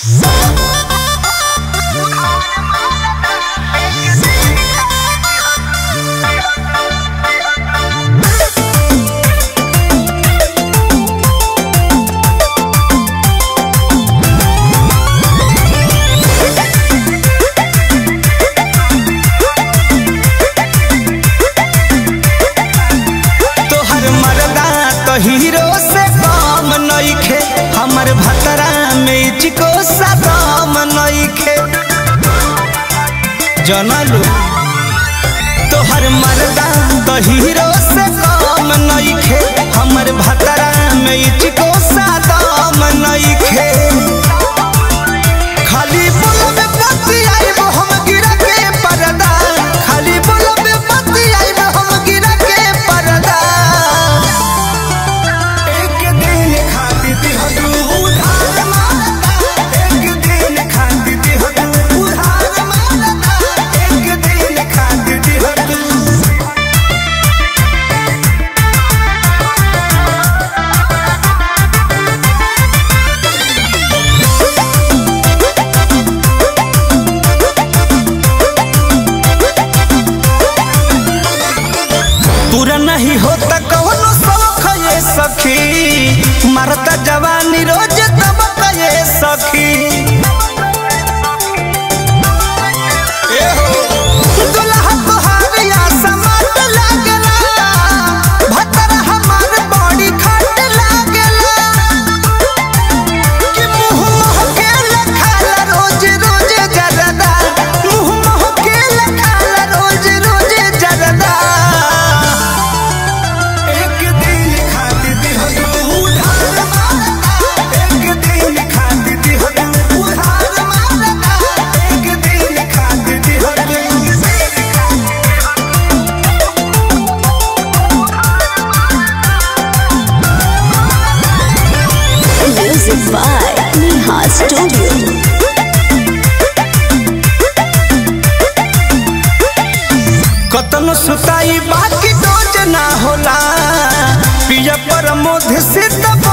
तोहर मरदा तो हीरो से कम नइखे हमर भतरा में चिको सदम नइखे जनलू तोहर मरदा तो हीरो से कम नइखे हमर भतरा में चिको सदम नइखे खाली बोलबे पति आइब हम गिरा के परदा खाली बोलबे पति आइब हम गिरा के परदा एक दिन खाती थी हदू उधार मारता एक दिन खाती थी हदू उधार मारता एक दिन खाती थी हदू पूरा नहीं होता कौनो शौक ये सखी मरता जवानी रोज तबक ये सखी ए हो, दुल्हा तोहार या समाट लागला, भतरा हमार बड़ी खाट लागला। कि मुँह महकेला खाला रोज रोज जरदा, मुँह महकेला खाला रोज रोज जरदा। एक दिन खाती थी हदू उधार मारता एक दिन खाती थी हदू उधार मारता एक दिन खाती थी हदू Music by Neha Studio. कतनो सुताई बाकी डोज ना होला पिया पर मोध से तब